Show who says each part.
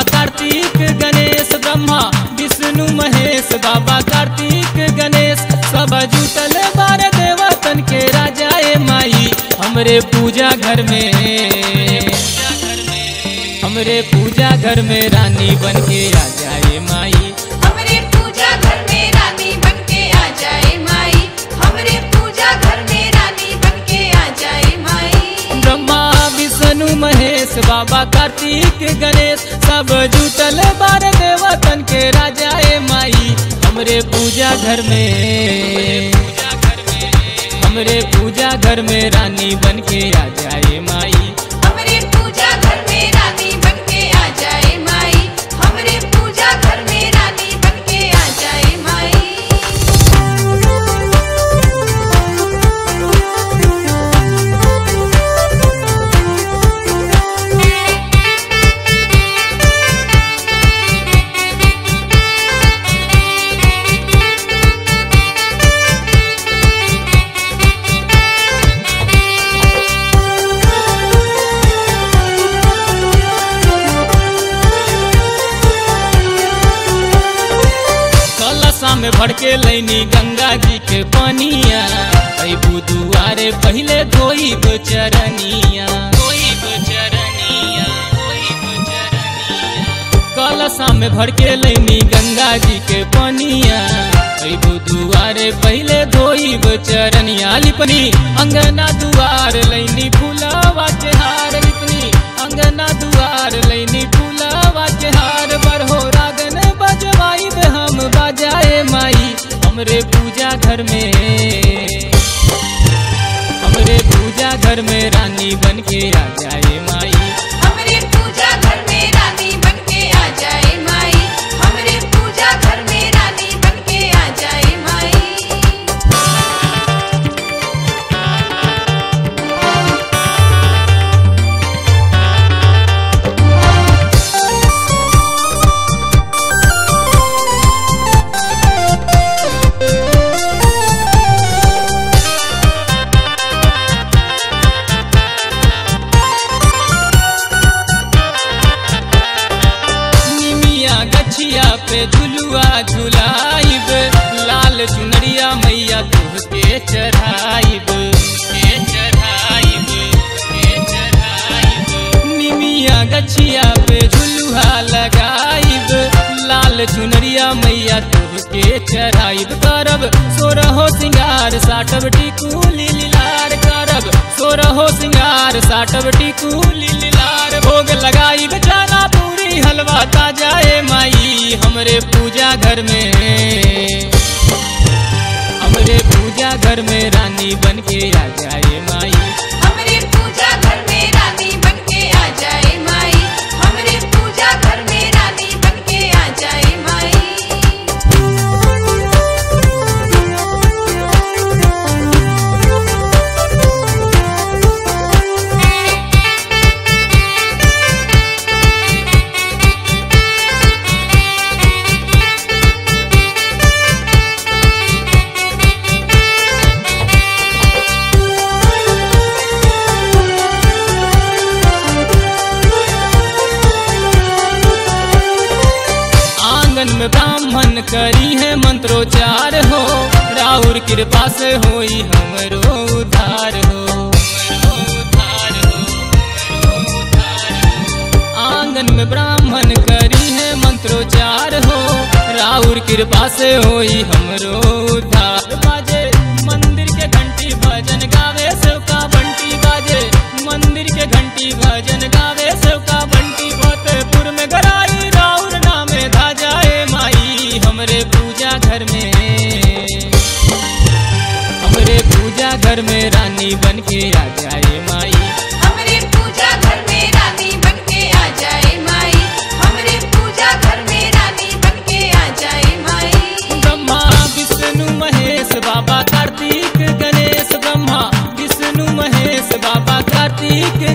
Speaker 1: कार्तिक गणेश ब्रह्मा विष्णु महेश बाबा कार्तिक गणेश सब जुटल बार देवतन के राजा ए माई हमरे पूजा घर में हमरे पूजा घर में रानी बन के आ जाए माई
Speaker 2: हमरे पूजा घर में रानी बन के आ जाए माई हमरे पूजा घर में रानी बन के आ जाए माई
Speaker 1: ब्रह्मा विष्णु महेश बाबा कार्तिक गणेश सब जुटल बार देवतन के राजा ए माई हमरे पूजा घर में हमरे पूजा घर में रानी बन के आ जाए माई
Speaker 2: हमरे पूजा घर में रानी बन के आ जाए माई हमरे पूजा घर में रानी बन के आ जाए
Speaker 1: कलशा में भर के लैनी गंगा जी के पनिया ऐ बुधुआरे पहले धोइब चरनिया धोइब चरनिया धोइब चरनिया कलशा में भर के लैनी गंगा जी के पनिया ऐ बुधुआरे पहले धोइब चरनिया लिपनी अंगना दुआर लैनी फूलावा के हार लिपनी अंगना दुआर लैनी फूलावा के हार बरहो रागन बजवाई दे हम बजाए माई हमरे पूजा घर में हमरे पूजा घर में रानी बन के आ जाए माई
Speaker 2: हमरे पूजा घर में रानी बन के आ जाए माई हमरे पूजा घर में रानी बन के आ जाए माई
Speaker 1: निमिया गछिया पे झुलुआ झुलाइब लाल चुनरिया मैया तुहके चढ़ाइब के चढ़ाइब के चढ़ाइब निमिया गछिया पे झुलुआ लगाइब लाल चुनरिया मैया तुहके चढ़ाइब करब सोरहो सिंगार साटब टिकुली लीलार करब सोरहो सिंगार साटब टिकुली लीलार भोग लगाइब चना पूरी हलवा ताजाए माई हमरे पूजा घर में हमरे पूजा घर में रानी बन के आ जाए माई
Speaker 2: हमरे पूजा घर में रानी बन के आ जाए माई हमरे पूजा घर में रानी बन के आ जाए माई
Speaker 1: आंगन में ब्राह्मण करी है मंत्रोच्चार हो राउर कृपा से होई हमरो उद्धार हो आंगन में ब्राह्मण करी है मंत्रोच्चार हो राउर कृपा से होई हमरो उद्धार बाजे मंदिर के घंटी भजन गावे सेवका बंटी बाजे मंदिर के घंटी भजन गावे सेवका बंटी फतेहपुर में गराई राउर नामे धा जाए माई हमरे पूजा घर में हमरे पूजा घर में रानी बन के आ जाए माई
Speaker 2: हमरे पूजा घर में रानी बन के आ जाए माई हमरे पूजा घर में रानी बन के आ जाए माई
Speaker 1: ब्रह्मा विष्णु महेश बाबा कार्तिक गणेश ब्रह्मा विष्णु महेश बाबा कार्तिक